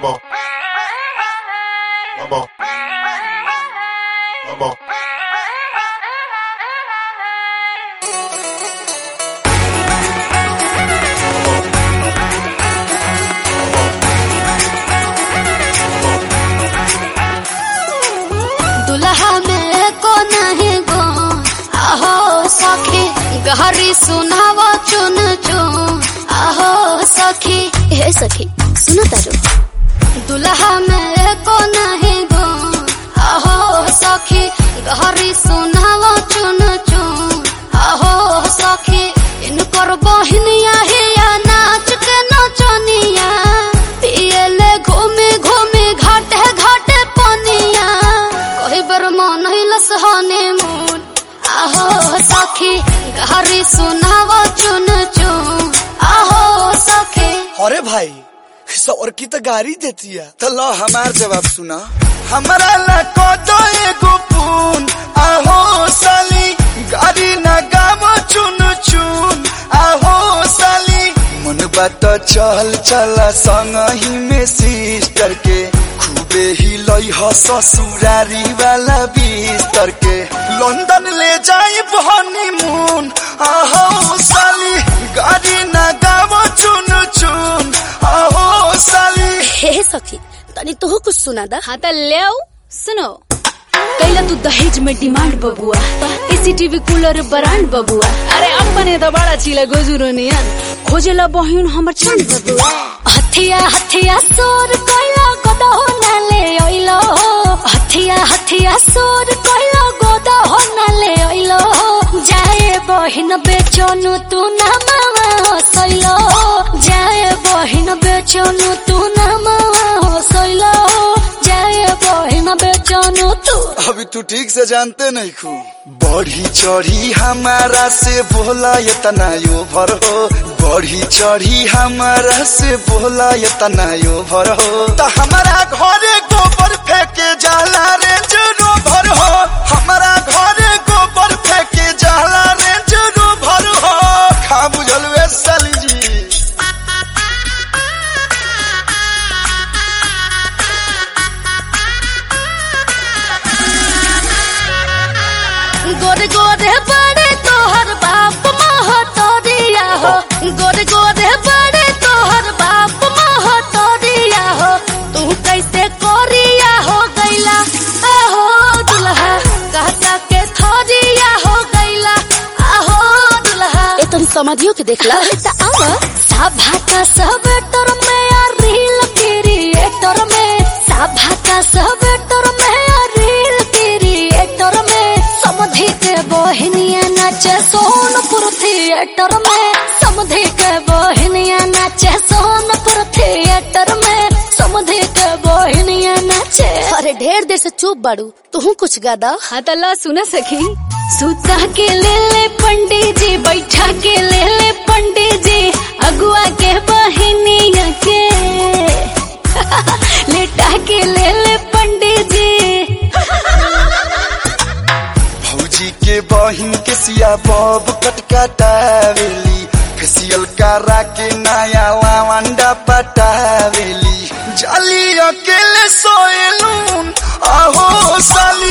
Vamos. Vamos. Vamos. दुल्हा में को नहीं गो आहो सखी गहरी सुनाव चुन चुन आहो सखी हे सखी सुनो तारो दुल्हा में को नहीं गो आहो सखी गहरी सुनाव चुन चुन आहो सखी इन पर बहनिया हिया नाच के नचनिया पियले घूमे घूमे घाटे घाटे पनिया कही बर मन हिलस हनीमून आहो सखी गहरी सुनाव चुन चुन आहो सखी अरे भाई सौर की तो गाड़ी देती है तो लो हमार जवाब सुना हमारा ला को दो एगो पून आहो साली गाड़ी ना गावो चुन चुन आहो साली मन बात चल चला संग ही में सिस्टर के खूबे ही लई ह ससुरारी वाला बिस्तर के लंदन ले जाई हनीमून आहो साली गाड़ी ना गावो चुन चुन आहो साली हे सखी तनी तू कुछ सुना दा हाँ त ल्याऊ सुनो कैला तू दहेज में डिमांड बबुआ एसीटीवी कूलर ब्रांड बबुआ अरे अपने तो बड़ा चिला गोजुरो नियन खोजेला बहिन हमर चंद बबुआ हथिया हथिया सोर कोइला गोदा हो नाले ओइलो हथिया हथिया सोर कोइला गोदा हो नाले ओइलो जाए बहिन बेचनु तू ना मावा हो सइलो जाए बहिन बेचनु तू ना मावा हो सइलो जाए बहिन बेचनु तू अभी तू ठीक से जानते नहीं खू बढ़ी चढ़ी हमारा से बोला ये तना यो भर हो बढ़ी चढ़ी हमारा से बोला ये तना यो भर हो तो हमारा घरे गोबर फेंके जाला रे जरो भर हो हमारा घरे गोबर फेंके जाला रे जरो भर हो खा बुझल वे साली जी गोरे गोरे बड़े तोहर बाप महतरिया हो गोरे गोरे बड़े तोहर बाप महतरिया हो तू कैसे कोरिया हो गैला आहो दुल्हा कहता के थोरिया हो गैला आहो दुल्हा ए तुम समझियो के देखला त आवा सभा का सब तोर में आ रील क्रिएटर में सभा का सब तोर में आ रील क्रिएटर में समधि के बहनिया नाचे सोनपुर थिएटर में समधि के बहनिया नाचे सोनपुर थिएटर में समधि के बहनिया नाचे अरे ढेर देर से चुप बाड़ू तू कुछ गादा हाँ त ला सुना सखी सुता के ले ले पंडित जी बैठा के ले ले पंडित जी अगुआ के बहनिया के लेटा के ले ले पंडित जी भौजी के बहिन के सिया बब कटकटावेली फेसियल करा के नया लावंडा पटावेली जाली अकेले सोएलून आहो साली